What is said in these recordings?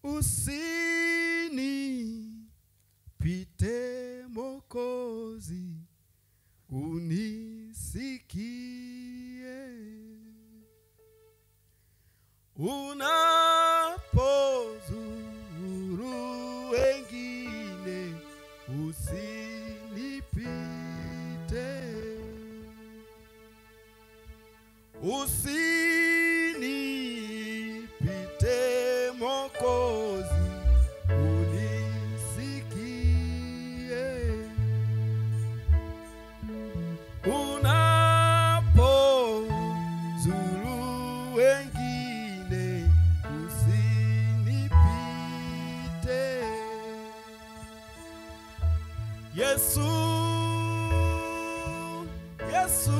usinipite Mokozi, unisikie unapozuru wengine, usinipite usinipite Mokozi, unisikie unapozuru wengine, usinipite Yesu, Yesu,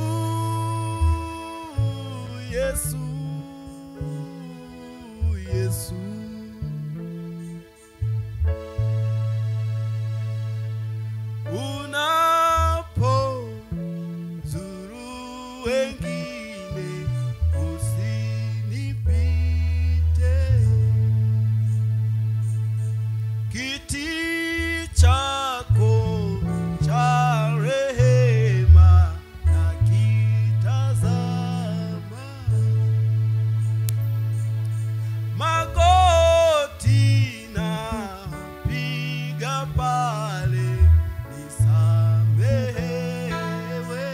Yesu, Yesu. Unapozuru wengine, usinipite kiti chako cha rehema na kitazama magoti na piga pale nisamehewe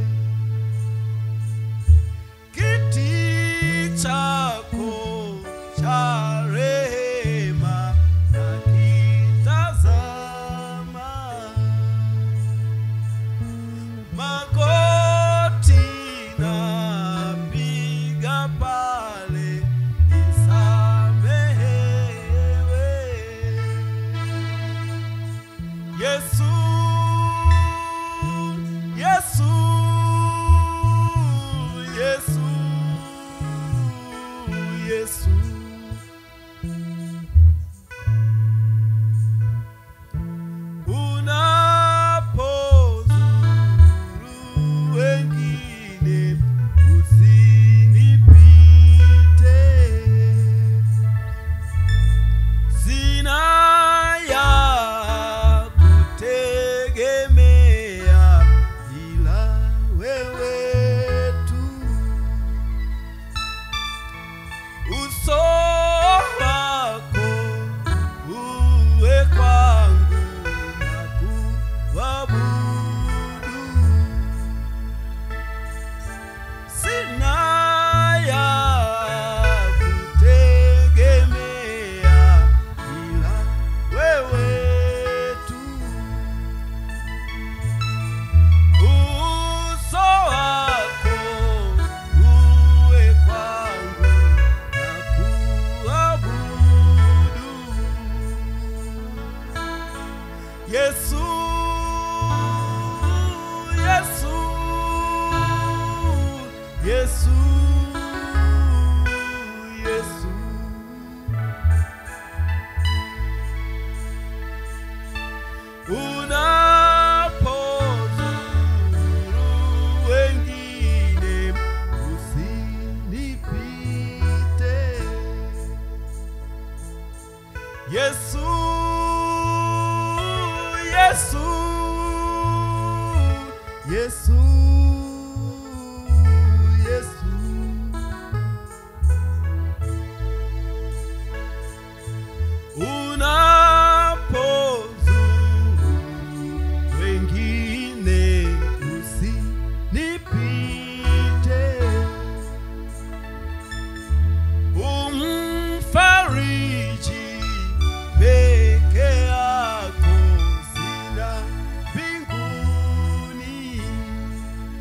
kiti chako cha rehema na kitazama magoti na piga pale nisamehewe Yesu Yesu Yesu Yesu unapozuru wengine usinipite sina ya kutegemea ila wewe tu uso wako uwe kwangu na kuabudu sina ya kutegemea ila wewe tu uso wako uwe kwangu na kuabudu Yesu Yesu Yesu Yesu unapozuru wengine usinipite Yesu Yesu Yesu Yesu unapozuru wengine usinipite umfariji peke yako sina mbinguni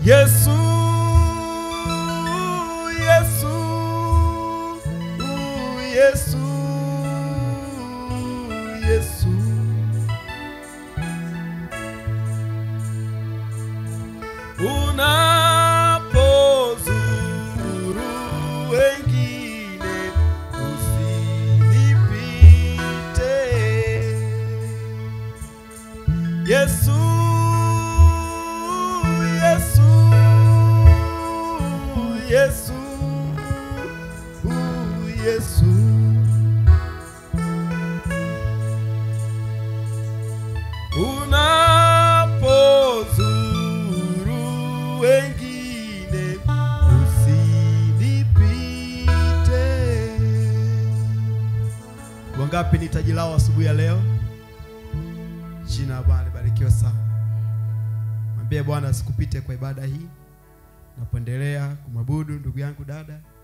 Yesu, Yesu, Yesu, Yesu. Unapozuru wengine usinipite. Yesu, Yesu, Yesu, Yesu. Unapozuru wengine usinipite. Wangapi ni taji lao asubuhi ya leo? Jina la Bwana libarikiwe sana. Mwambie Bwana asikupite kwa ibada hii. Napoendelea kumwabudu ndugu yangu dada,